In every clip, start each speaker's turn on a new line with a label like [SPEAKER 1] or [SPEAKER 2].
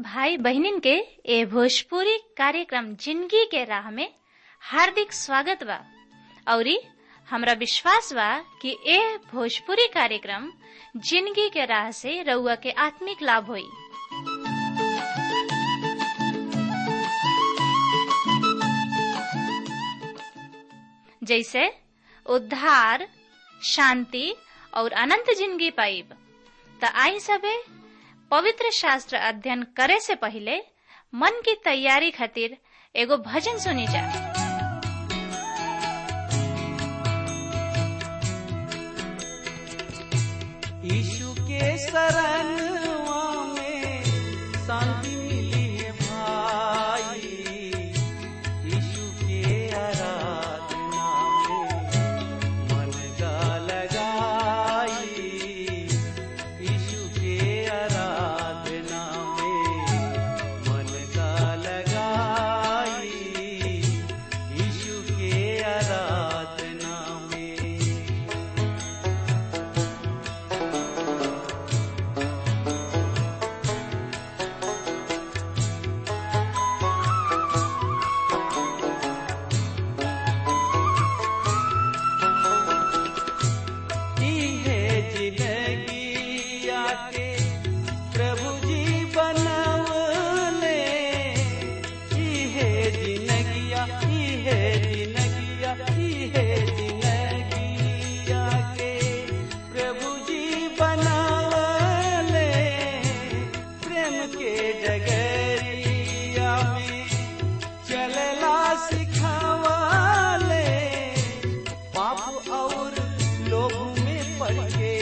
[SPEAKER 1] भाई बहनिन के ए भोजपुरी कार्यक्रम जिंदगी के राह में हार्दिक स्वागत बा औरी हमरा विश्वास बा कि ए भोजपुरी कार्यक्रम जिंदगी के राह से रउआ के आत्मिक लाभ होई जैसे उद्धार शांति और अनंत जिंदगी पाइब त आई सबे पवित्र शास्त्र अध्ययन करे से पहले मन की तैयारी खातिर एगो भजन सुनी जा
[SPEAKER 2] यीशु के शरणवा में शांति मिली है भाई यीशु के आराधना में मन का लगाई यीशु के आराधना में मन का लगाई यीशु के आराधना में की है जिंदगी आके प्रभु जी बनवले की है जिंदगिया की है जिंदगिया की है जिंदगी आके प्रभु जी बनवले प्रेम के डगरिया में चलला सिखावले पाप और लोभ में पड़ के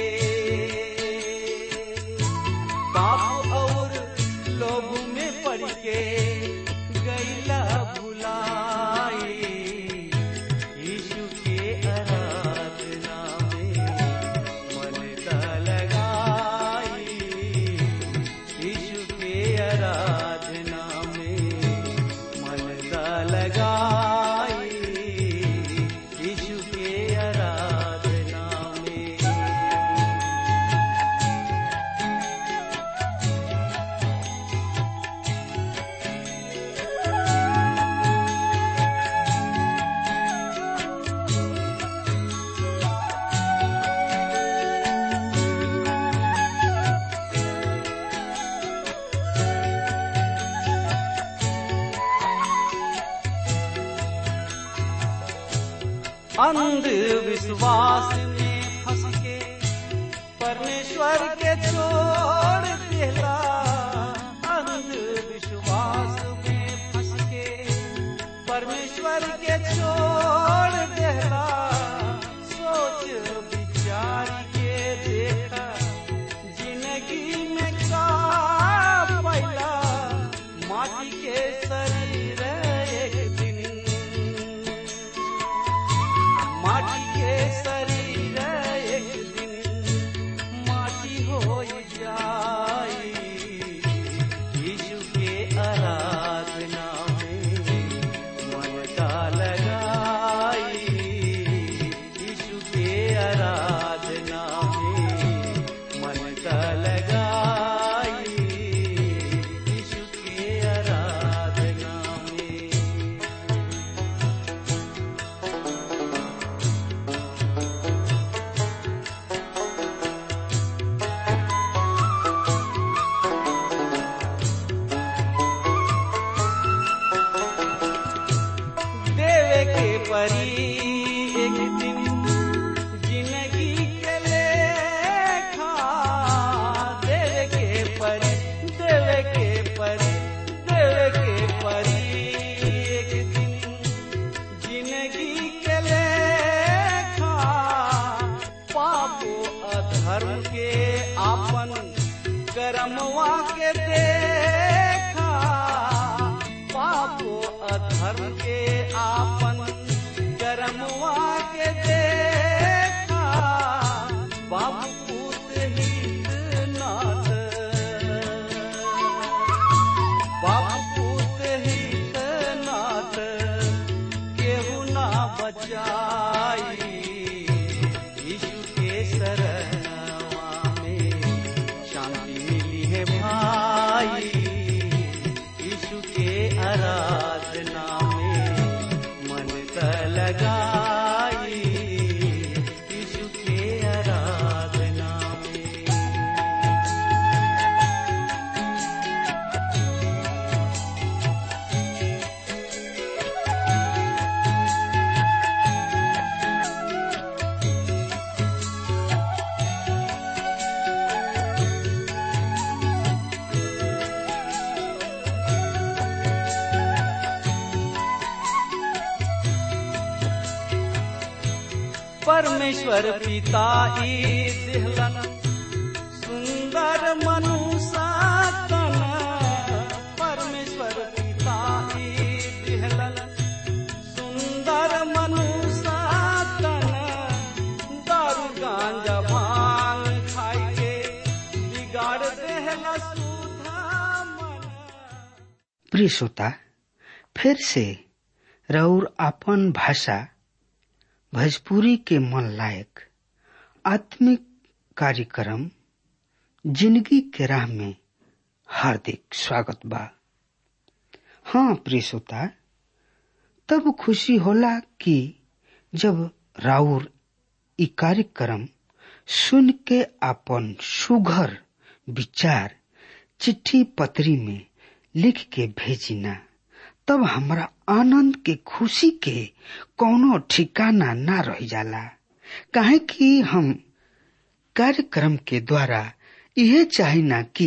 [SPEAKER 2] पाप और लोभ में पड़ के गैला भुलाई यीशु के आराधना में मन का लगाई यीशु के आराधना में मन का लगाई यीशु के आराधना में अंधविश्वास में फंस के परमेश्वर के छोड़ देला अंधविश्वास में फंस के परमेश्वर के छोड़ देला सोच विचार के देखा जिंदगी में का पैला माटी के शरीर एक दिन माटी के शरीर एक दिन माटी हो जाई यीशु के आराधना में मन का लगाई यीशु के आराधना में मन का लगाई यीशु के आराधना में देवे के परी एक दिन जिंदगी के लेखा देवे के परी देवे के परी देवे के परी एक दिन जिंदगी के लेखा पापो अधर्म के आपन कर्मवा के देखा पापो अधर्म के आपन कर्मवा के देखा बाबू पूत हित नाथ बाबू पूत हित नाथ केहू ना बचाई यीशु के शरणवा में शांति मिली है भाई आराधना में मन त लगाई यीशु के आराधना में परमेश्वर पिता ई दिहलन सुंदर मनुष्य तन परमेश्वर पिता ई दिहलन सुंदर मनुष्य तन दारू गांजा भांग खाई के बिगाड़ देहला सुधा मन
[SPEAKER 3] प्रिय श्रोता फिर से रौर आपन भाषा भोजपुरी के मन लायक आत्मिक कार्यक्रम जिंदगी के राह में हार्दिक स्वागत बा हाँ प्रिय श्रोता तब खुशी होला कि जब राउर ई कार्यक्रम सुन के आपन सुघर विचार चिट्ठी पत्री में लिख के भेजिना तब हमरा आनंद के खुशी के कोनो ठिकाना ना रह जाला काहे कि हम कार्यक्रम के द्वारा यह चाहिना कि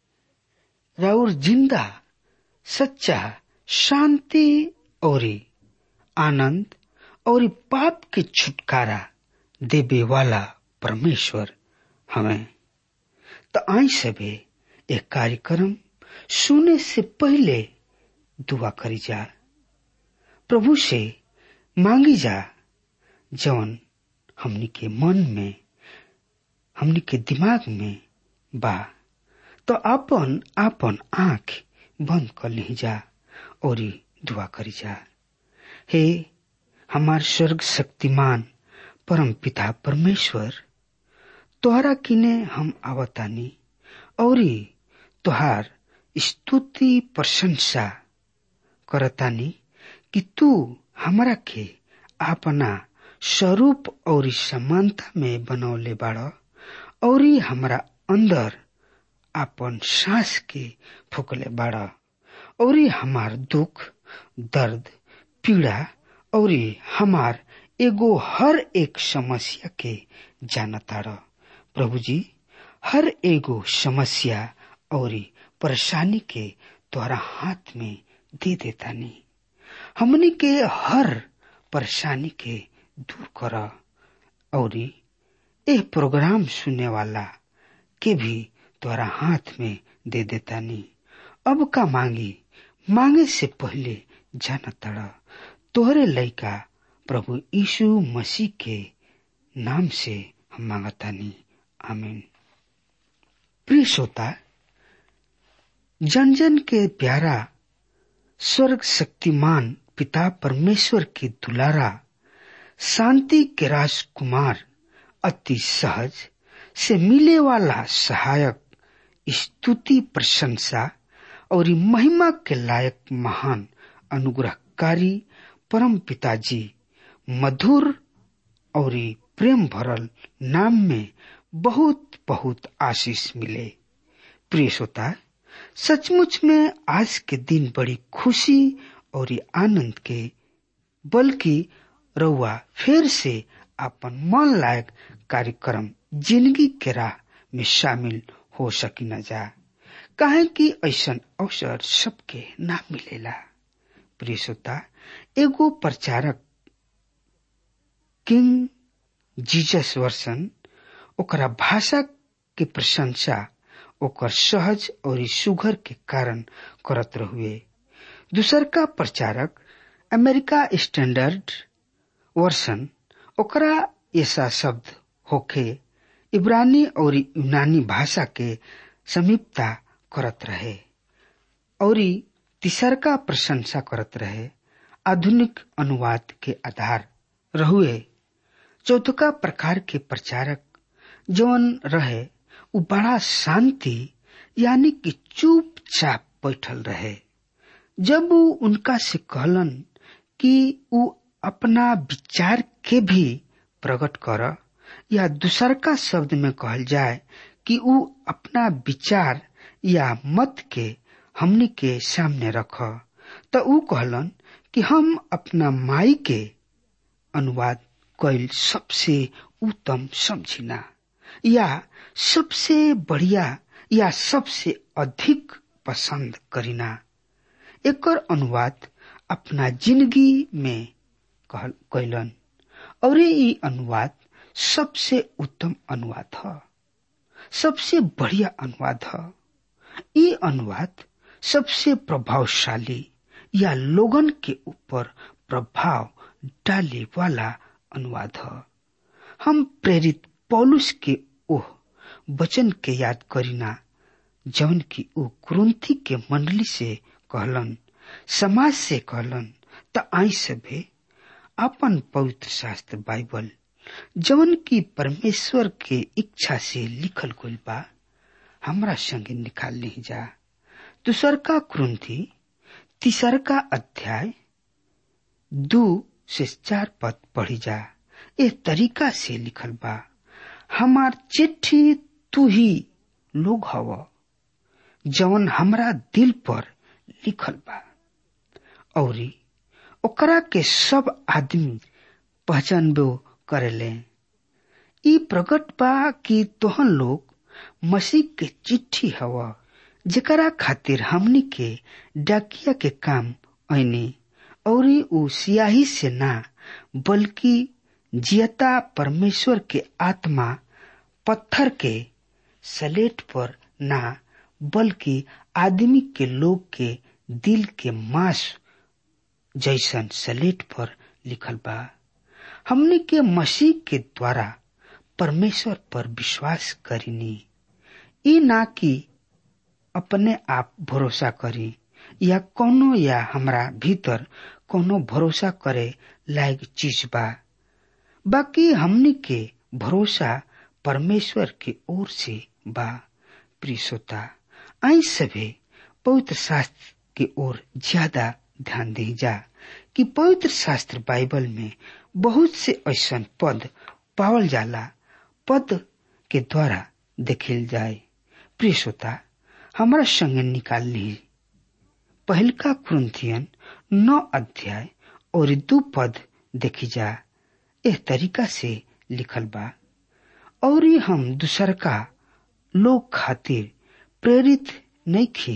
[SPEAKER 3] राउर जिंदा सच्चा शांति और आनंद और पाप के छुटकारा देवे वाला परमेश्वर हमें तो आई सबे एक कार्यक्रम सुने से पहले दुआ करी जा प्रभु से मांगी जा जवन हमनी के मन में हमनी के दिमाग में बा तो अपन अपन आंख बंद कर ली जा और दुआ करी जा हे हमार स्वर्ग शक्तिमान परम पिता परमेश्वर तोहरा किने हम आवतानी और तोहार स्तुति प्रशंसा करतानी कि तू हमरा के अपना स्वरूप और समानता में बनौले बाड़ और हमरा अंदर अपन सांस के फूकले बाड़ और हमार दुख दर्द पीड़ा और हमार एगो हर एक समस्या के जानताड़ प्रभु जी हर एगो समस्या और परेशानी के तोहरा हाथ में दे देतानी हमनी के हर परेशानी के दूर कर और एह प्रोग्राम सुनने वाला के भी तोहरा हाथ में दे देतानी अब का मांगी मांगे से पहले जान तड़ तोहरे लइका प्रभु यीशु मसीह के नाम से हम मांगतानी आमीन प्रिय श्रोता जन जन के प्यारा स्वर्ग शक्तिमान पिता परमेश्वर के दुलारा शांति के राजकुमार अति सहज से मिले वाला सहायक स्तुति प्रशंसा और महिमा के लायक महान अनुग्रहकारी परम पिताजी मधुर और प्रेम भरल नाम में बहुत बहुत आशीष मिले प्रिय श्रोता सचमुच में आज के दिन बड़ी खुशी और आनंद के बल्कि रउआ फिर से अपन मन लायक कार्यक्रम जिंदगी के राह में शामिल हो सकी न जा काहे कि ऐसा अवसर सबके ना मिलेला प्रिय श्रोता एगो प्रचारक किंग जीजस वर्सन ओकरा भाषा के प्रशंसा ओकर सहज और सुघर के कारण करत रहुए दूसर का प्रचारक अमेरिका स्टैंडर्ड वर्सन ओकरा ऐसा शब्द होखे इब्रानी और यूनानी भाषा के समीपता करत रहे और तीसरका प्रशंसा करत रहे आधुनिक अनुवाद के आधार रहुए चौथका प्रकार के प्रचारक जौन रहे उ बड़ा शांति यानी कि चुपचाप बैठल रहे जब वो उनका से कहलन कि उ अपना विचार के भी प्रकट कर या दूसर का शब्द में कहल जाए कि उ अपना विचार या मत के हमनी के सामने रख त उ कहलन कि हम अपना माई के अनुवाद कैल सबसे उत्तम समझिना या सबसे बढ़िया या सबसे अधिक पसंद करीना एकर अनुवाद अपना जिंदगी में कैलन और ये अनुवाद सबसे उत्तम अनुवाद है सबसे बढ़िया अनुवाद है ये अनुवाद सबसे प्रभावशाली या लोगन के ऊपर प्रभाव डाले वाला अनुवाद है हम प्रेरित पौलुस के ओह वचन के याद करीना जौन की ओ कुरुंथी के मंडली से कहलन समाज से कहलन त आई सभे अपन पवित्र शास्त्र बाइबल जौन की परमेश्वर के इच्छा से लिखल गइल बा हमरा संगे निकाल नहीं जा दूसरका कुरुंथी तीसरका अध्याय दू से चार पद पढ़ी जा ए तरीका से लिखल बा हमार चिट्ठी तू ही लोग हव जवन हमरा दिल पर लिखल बा औरी ओकरा के सब आदमी पहचानबो करेले ई प्रकट बा कि तोहन लोग मसीह के चिट्ठी हवा जेकरा खातिर हमनी के डाकिया के काम ऐनी और उ सियाही से ना बल्कि जियता परमेश्वर के आत्मा पत्थर के सलेट पर ना बल्कि आदमी के लोग के दिल के मांस जैसन सलेट पर लिखल बा हमने के मसीह के द्वारा परमेश्वर पर विश्वास करीनी ई ना कि अपने आप भरोसा करी या कोनो या हमरा भीतर कोनो भरोसा करे लायक चीज बा बाकी हमनी के भरोसा परमेश्वर के ओर से बा प्रिय श्रोता आई सभे पवित्र शास्त्र की ओर ज्यादा ध्यान दी जा कि पवित्र शास्त्र बाइबल में बहुत से ऐसा पद पावल जाला पद के द्वारा देखल जाए प्रिय श्रोता हमारा संगे निकाल ली पहलका कुरुंथियन नौ अध्याय और दू पद देखी जा एह तरीका से लिखल बा और हम दूसर का लोग खातिर प्रेरित नहीं खी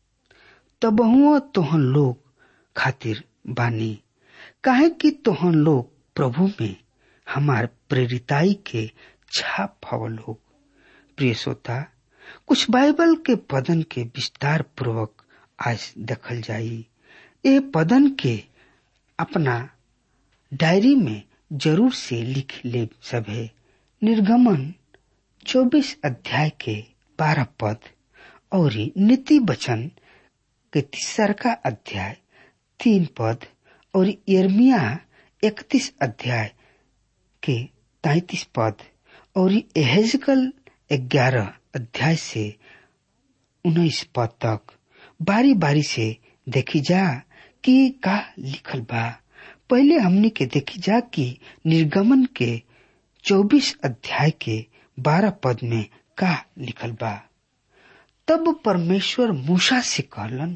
[SPEAKER 3] तबहुआ तोहन लोग खातिर बानी काहे कि तोहन लोग प्रभु में हमार प्रेरिताई के छाप हव लोग प्रिय श्रोता कुछ बाइबल के पदन के विस्तार पूर्वक आज देखल जाई ए पदन के अपना डायरी में जरूर से लिख ले सभे निर्गमन 24 अध्याय के 12 पद और नीति वचन के तीसरका अध्याय तीन पद और यर्मिया इकतीस अध्याय के तैतीस पद और एहेजकल ग्यारह अध्याय से उन्नीस पद तक बारी बारी से देखी जा कि का लिखल बा पहले हमने के देखी जा कि निर्गमन के चौबीस अध्याय के बारह पद में का लिखल बा तब परमेश्वर मूसा से कहलन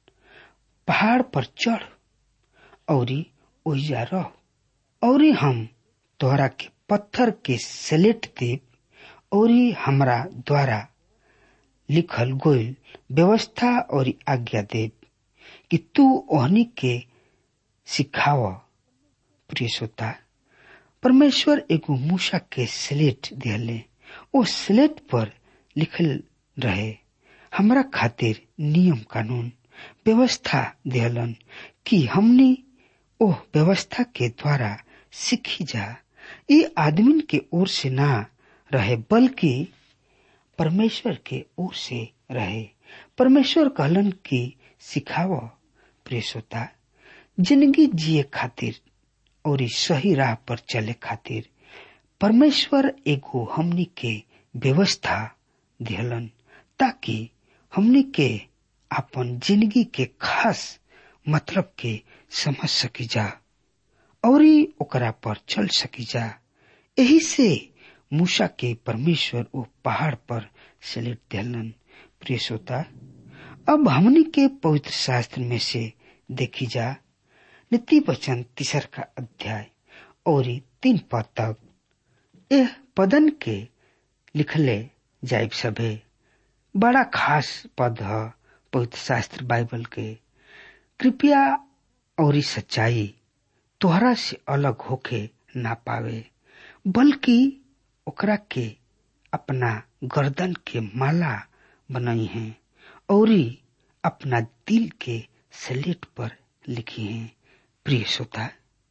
[SPEAKER 3] पहाड़ पर चढ़ और ओइजा रह और हम तोहरा के पत्थर के सलेट देव और हमरा द्वारा लिखल गोयल व्यवस्था और आज्ञा देव कि तू ओहनी के सिखाव प्रिय श्रोता परमेश्वर एगो मूसा के स्लेट दिले ओ स्लेट पर लिखल रहे हमरा खातिर नियम कानून व्यवस्था दिहलन कि हमने ओह व्यवस्था के द्वारा सीखी जा ये आदमी के ओर से ना रहे बल्कि परमेश्वर के ओर से रहे परमेश्वर कहलन कि सिखाव प्रिय श्रोता जिंदगी जिए खातिर और सही राह पर चले खातिर परमेश्वर एगो हमनी के व्यवस्था दिहलन ताकि हमनी के अपन जिंदगी के खास मतलब के समझ सकी जा और ओकरा पर चल सकी जा यही से मूसा के परमेश्वर वो पहाड़ पर सलेट दिलन प्रिय श्रोता अब हमनी के पवित्र शास्त्र में से देखी जा नीति वचन तीसर का अध्याय और तीन पद तक यह पदन के लिखले जाइब सभे बड़ा खास पद है पवित्र शास्त्र बाइबल के कृपया और सच्चाई तोहरा से अलग होके ना पावे बल्कि ओकरा के अपना गर्दन के माला बनाई है और अपना दिल के स्लेट पर लिखी है प्रिय श्रोता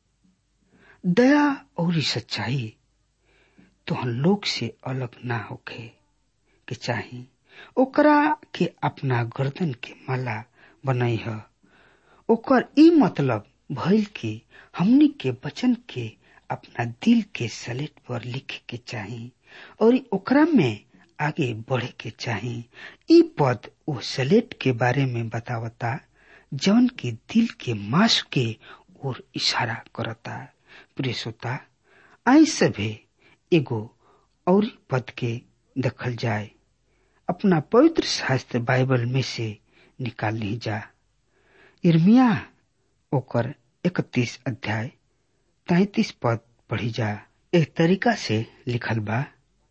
[SPEAKER 3] दया और सच्चाई तो हम लोग से अलग ना होके के चाही ओकरा के अपना गर्दन के माला बनाई है ओकर ई मतलब भइल कि हमनी के वचन के अपना दिल के सलेट पर लिखे के चाही और ओकरा में आगे बढ़े के चाही ई पद वो सलेट के बारे में बतावता जौन की दिल के मांस के ओर इशारा करता प्रिय श्रोता आई सभे एगो और पद के दखल जाए अपना पवित्र शास्त्र बाइबल में से निकाल ली जा इर्मिया ओकर इकतीस अध्याय तैतीस पद पढ़ी जा एक तरीका से लिखल बा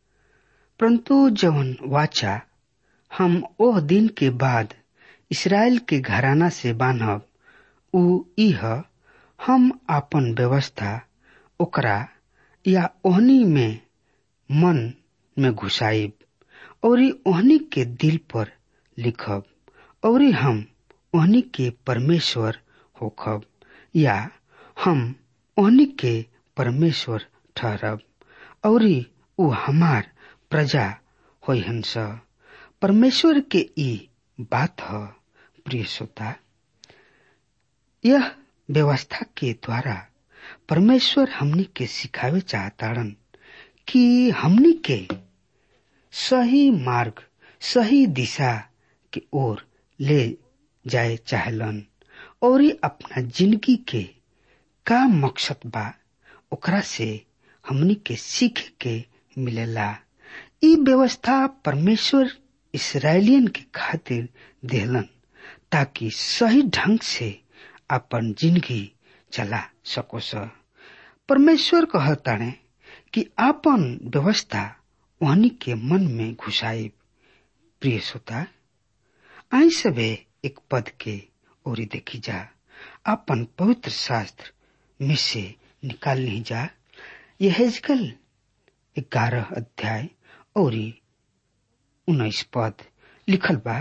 [SPEAKER 3] परंतु जवन वाचा हम ओह दिन के बाद इसराइल के घराना से बांधब उ इह हम आपन व्यवस्था ओकरा या ओहनी में मन में घुसाइब और ओहनी के दिल पर लिखब और हम ओहनी के परमेश्वर होखब या हम ओहनी के परमेश्वर ठहरब और उ हमार प्रजा होहन परमेश्वर के ई बात है प्रिय श्रोता यह व्यवस्था के द्वारा परमेश्वर हमनी के सिखावे चाहताड़न कि हमनी के सही मार्ग सही दिशा की ओर ले जाए चाहलन और अपना जिंदगी के का मकसद बा ओकरा से हमनी के सीख के मिलेला ई व्यवस्था परमेश्वर इसराइलियन के खातिर देहलन ताकि सही ढंग से अपन जिंदगी चला सको स परमेश्वर कहताणे कि आपन व्यवस्था वहनी के मन में घुसाई प्रिय श्रोता आई सबे एक पद के ओरी देखी जा अपन पवित्र शास्त्र में से निकाल नहीं जा यह हेजकल ग्यारह अध्याय और उन्नीस पद लिखल बा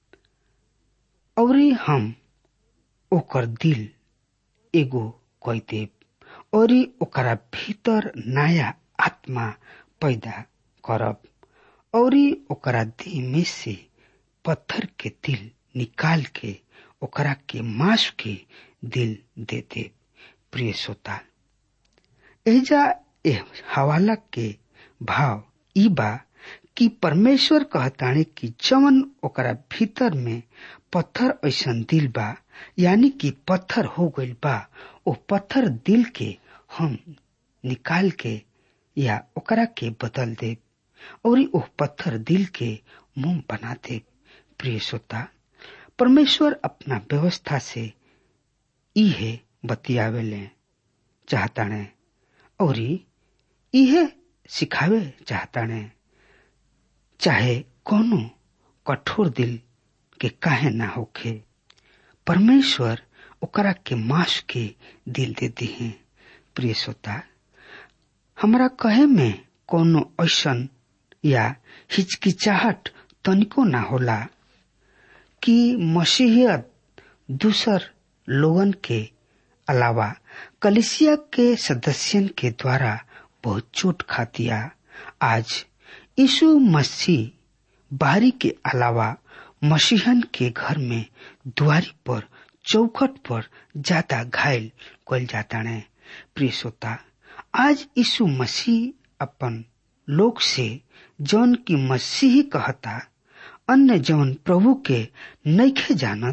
[SPEAKER 3] और हम ओकर दिल एगो कह देव और ओकरा भीतर नया आत्मा पैदा करब और ओकरा देह में से पत्थर के दिल निकाल के ओकरा के मांस के दिल दे दे प्रिय श्रोता एजा एह हवाला के भाव ई बा कि परमेश्वर कहताणे कि जवन ओकरा भीतर में पत्थर ऐसन दिल बा यानी कि पत्थर हो गइल बा ओ पत्थर दिल के हम निकाल के या ओकरा के बदल दे और ओ पत्थर दिल के मुंह बना दे प्रिय श्रोता परमेश्वर अपना व्यवस्था से इहे बतियावेले चाहताणे और इहे सिखावे चाहताणे चाहे कोनो कठोर दिल के काहे ना होखे परमेश्वर ओकरा के मांस के दिल देते हैं प्रिय श्रोता हमरा कहे में कोनो ऐसन या हिचकिचाहट तनिको ना होला कि मसीहियत दूसर लोगन के अलावा कलिसिया के सदस्यन के द्वारा बहुत चोट खातिया आज यीशु मसीह बाहरी के अलावा मसीहन के घर में द्वारी पर चौखट पर ज्यादा घायल कल जाता ने प्रिय श्रोता आज यीशु मसीह अपन लोग से जौन की मसीह कहता अन्य जौन प्रभु के नैखे जानत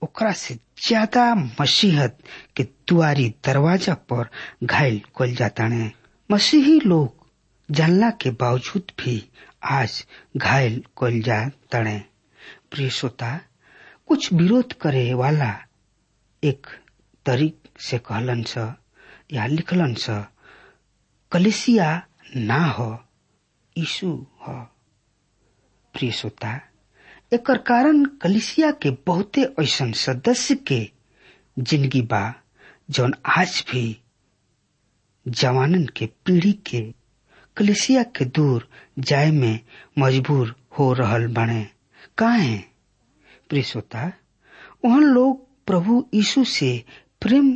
[SPEAKER 3] ओकरा से ज्यादा मसीहत के दुआरी दरवाजा पर घायल कल जाताने मसीही लोग जानला के बावजूद भी आज घायल कल जा तड़े प्रिय श्रोता कुछ विरोध करे वाला एक तरीक से कहलन स या लिखलन स कलेसिया ना हो यीशु हो प्रिय श्रोता एकर कारण कलिसिया के बहुते ऐसन सदस्य के जिंदगी बा जौन आज भी जवानन के पीढ़ी के कलिसिया के दूर जाए में मजबूर हो रहल बने काहे प्रिय श्रोता वहां लोग प्रभु यीशु से प्रेम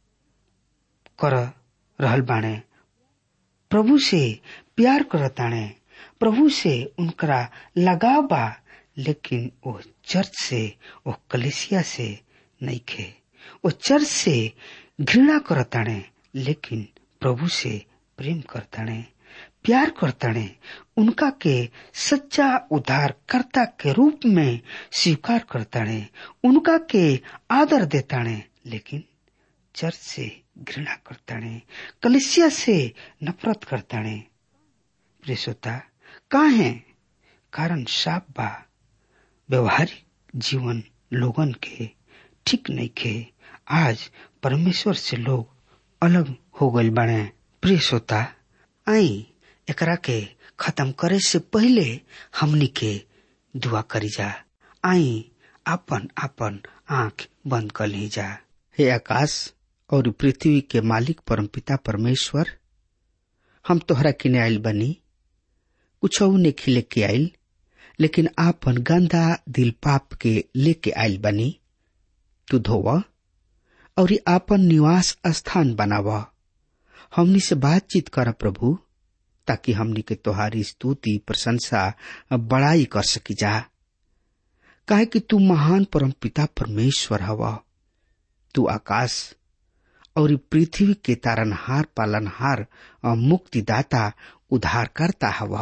[SPEAKER 3] कर रहल बाणे प्रभु से प्यार करताणे प्रभु से उनकरा लगाव बा लेकिन वो चर्च से वो कलेसिया से नहीं खे वो चर्च से घृणा करताणे लेकिन प्रभु से प्रेम करताणे प्यार करताणे उनका के सच्चा उद्धारकर्ता के रूप में स्वीकार करताणे उनका के आदर देताणे लेकिन चर्च से घृणा करताणे कलिसिया से नफरत करताणे प्रेसोता काहे कारण साफ बा व्यवहारिक जीवन लोगन के ठीक नहीं खे आज परमेश्वर से लोग अलग हो गए बने प्रिय श्रोता आई एकरा के खत्म करे से पहले हमनी के दुआ करी जा आई आपन आपन आंख बंद कर ली जा हे आकाश और पृथ्वी के मालिक परमपिता परमेश्वर हम तोहरा किने आयल बनी कुछ नहीं लेके आयल लेकिन आपन गंदा दिल पाप के लेके आयल बनी तू धोव और आपन निवास स्थान बनाव हमनी से बातचीत कर प्रभु ताकि हमनी के तोहारी स्तुति प्रशंसा बड़ाई कर सकी जा काहे कि तू महान परम पिता परमेश्वर हव तू आकाश और पृथ्वी के तारनहार पालनहार और मुक्तिदाता उद्धारकर्ता हव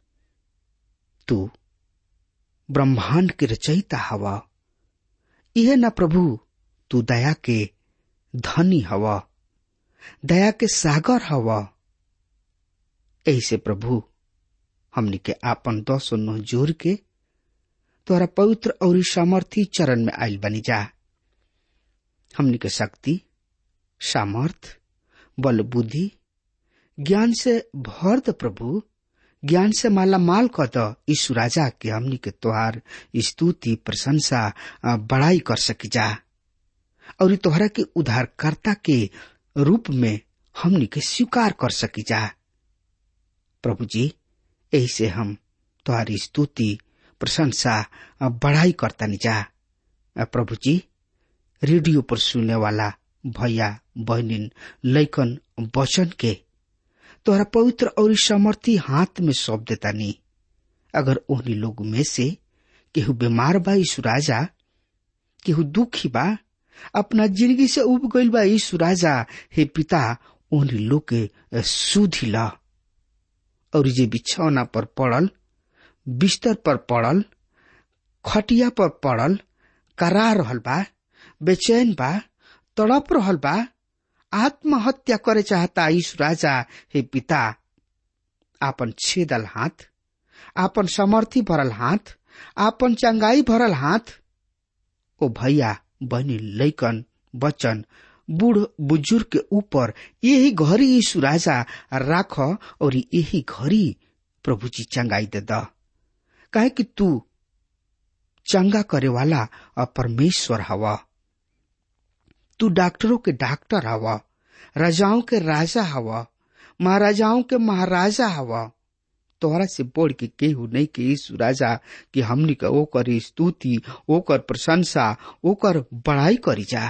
[SPEAKER 3] तू ब्रह्मांड के रचयिता हव यह न प्रभु तू दया के धनी हव दया के सागर हव ऐसे प्रभु हमनी के आपन दस नौ जोर के तोरा पवित्र और सामर्थी चरण में आयल बनी जा हमनी के शक्ति सामर्थ बल बुद्धि ज्ञान से भर द प्रभु ज्ञान से माला माल क द यीशु राजा के हमनी के तोहार स्तुति प्रशंसा बड़ाई कर सकी जा और तोहरा के उद्धारकर्ता के रूप में हमनी के स्वीकार कर सकी जा प्रभु जी यही से हम तुम्हारी स्तुति प्रशंसा बढ़ाई करता जा प्रभु जी रेडियो पर सुनने वाला भैया बहनिन लैकन वचन के तोहरा पवित्र और सामर्थी हाथ में सौंप देता नी अगर ओहनी लोग में से केहू बीमार बा यीशु राजा केहू दुखी बा अपना जिंदगी से उब गईल बा यीशु राजा हे पिता ओहनी लोग के सुधी ला और जे बिछौना पर पड़ल बिस्तर पर पड़ल खटिया पर पड़ल करा रहल बा बेचैन बा तड़प रहल बा आत्महत्या करे चाहता यीशु राजा हे पिता आपन छेदल हाथ आपन समर्थी भरल हाथ आपन चंगाई भरल हाथ ओ भैया बनी लैकन बचन बूढ़ बुजुर्ग के ऊपर यही घड़ी यीशु राजा राख और यही घड़ी प्रभु जी चंगाई दे द काहे कि तू चंगा करे वाला परमेश्वर हवा तू डॉक्टरों के डॉक्टर हवा राजाओं के राजा हवा महाराजाओं के महाराजा हवा तोहरा से बोल के केहू नहीं के यीशु राजा कि हमनी का ओकर स्तुति ओकर प्रशंसा ओकर बड़ाई करी जा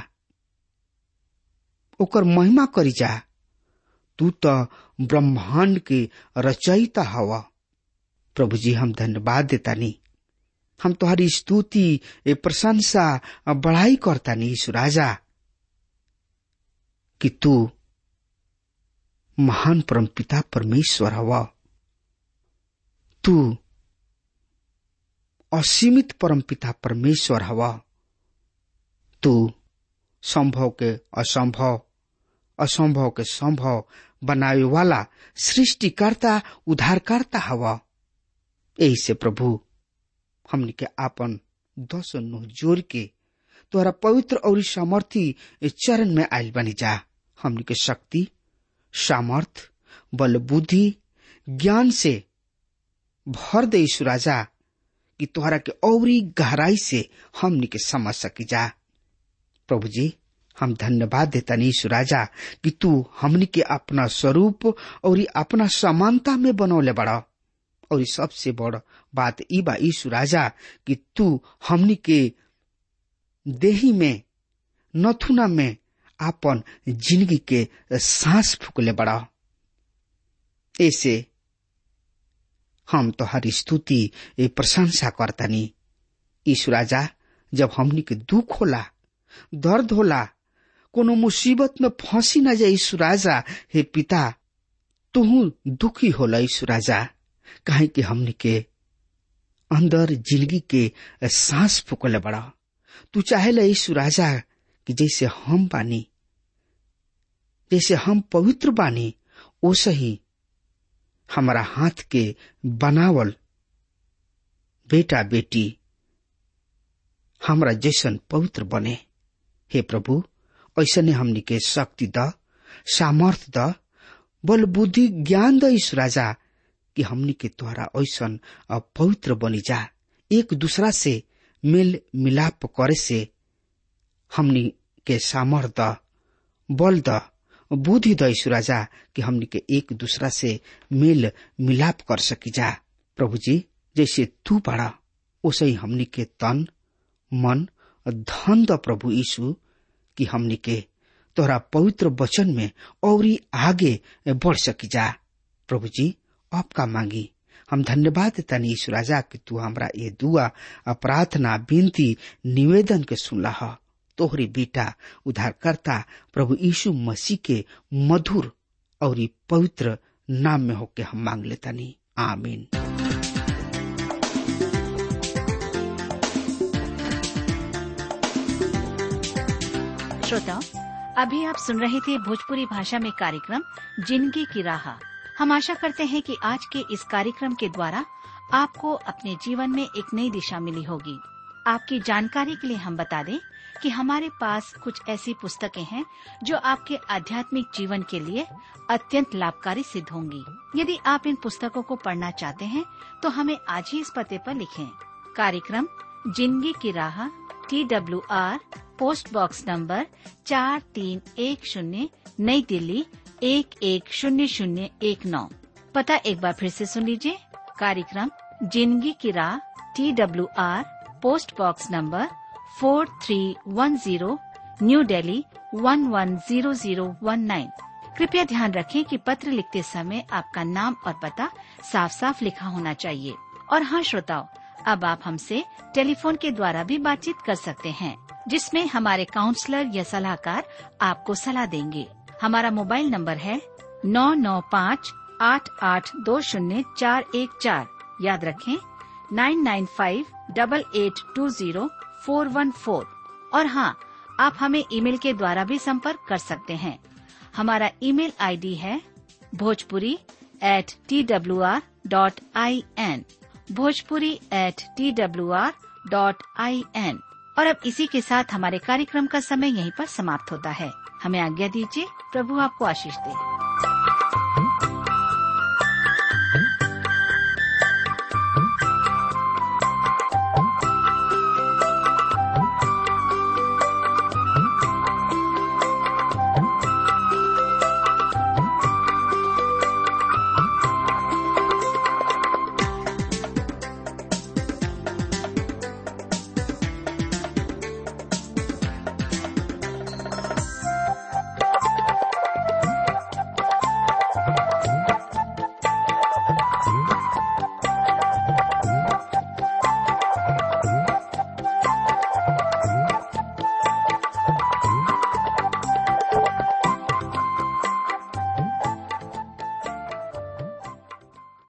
[SPEAKER 3] ओकर महिमा करी जा तू तो ब्रह्मांड के रचयिता हवा प्रभु जी हम धन्यवाद देता नी हम तुम्हारी स्तुति प्रशंसा बढ़ाई करता नी यीशु राजा कि तू महान परम पिता परमेश्वर हवा तू असीमित परम पिता परमेश्वर हवा तू संभव के असंभव असंभव के संभव बनावे वाला सृष्टिकर्ता उद्धारकर्ता हवा यही से प्रभु हमनी के आपन दस नुह जोर के तोहरा पवित्र और सामर्थी चरण में आयल बनी जा हमनी के शक्ति सामर्थ बल बुद्धि ज्ञान से भर दे यीशु राजा कि तोहरा के औरी गहराई से हमनी के समझ सकी जा प्रभु जी हम धन्यवाद देता यीशु राजा कि तू हमनी के अपना स्वरूप और अपना समानता में बनौले बड़ा और सबसे बड़ बात ई बा यीशु राजा कि तू हमनी के देही में नथुना में आपन जिंदगी के सांस फूकले बड़ा ऐसे हम तो हर स्तुति ए प्रशंसा करतनी यीशु राजा जब हमनी के दुख होला दर्द होला कोनो मुसीबत में फंसी न जाए यीशु राजा हे पिता तुहू दुखी होला यीशु राजा काहे कि हमनी के अंदर जिंदगी के सांस फूकले बड़ा तू चाहेला यीशु राजा कि जैसे हम बानी जैसे हम पवित्र बानी ओसे ही हमारा हाथ के बनावल बेटा बेटी हमरा जैसन पवित्र बने हे प्रभु ऐसने हमनी के शक्ति द सामर्थ द बल बुद्धि ज्ञान द ईश राजा कि हमनी के द्वारा ऐसन पवित्र बनी जा एक दूसरा से मेल मिलाप करे से हमनी के सामर्थ द बल द बुद्धि द ईश राजा कि हमनी के एक दूसरा से मेल मिलाप कर सकी जा प्रभु जी जैसे तू बड़ा वैसे ही हमनी के तन मन धन द प्रभु यीशु कि हमनी के तोहरा पवित्र वचन में और आगे बढ़ सकी जा प्रभु जी आपका मांगी हम धन्यवाद देता यीशु राजा कि तू हमरा ये दुआ प्रार्थना विनती निवेदन के सुनला है तोहरे बेटा उद्धारकर्ता प्रभु यीशु मसीह के मधुर और पवित्र नाम में होके हम मांग लेता नहीं आमीन
[SPEAKER 4] श्रोताओं अभी आप सुन रहे थे भोजपुरी भाषा में कार्यक्रम जिंदगी की राह हम आशा करते हैं कि आज के इस कार्यक्रम के द्वारा आपको अपने जीवन में एक नई दिशा मिली होगी आपकी जानकारी के लिए हम बता दें कि हमारे पास कुछ ऐसी पुस्तकें हैं जो आपके आध्यात्मिक जीवन के लिए अत्यंत लाभकारी सिद्ध होंगी यदि आप इन पुस्तकों को पढ़ना चाहते हैं तो हमें आज ही इस पते पर लिखें कार्यक्रम जिंदगी की राह T W R post box number चार तीन एक शून्य नई दिल्ली एक एक शून्य शून्य एक नौ पता एक बार फिर से सुन लीजिए कार्यक्रम जिंदगी की राह T W R post box number four three one zero New Delhi one one zero zero one nine कृपया ध्यान रखें कि पत्र लिखते समय आपका नाम और पता साफ साफ लिखा होना चाहिए और हाँ श्रोताओं अब आप हमसे टेलीफोन के द्वारा भी बातचीत कर सकते हैं जिसमें हमारे काउंसलर या सलाहकार आपको सलाह देंगे हमारा मोबाइल नंबर है नौ नौ पाँच आठ आठ दो शून्य चार एक चार याद रखें nine nine five double eight two zero four one four और हाँ आप हमें ईमेल के द्वारा भी संपर्क कर सकते हैं हमारा ईमेल आईडी है Bhojpuri at T W R dot I N Bhojpuri at T W R dot I N और अब इसी के साथ हमारे कार्यक्रम का समय यहीं पर समाप्त होता है हमें आज्ञा दीजिए प्रभु आपको आशीष दे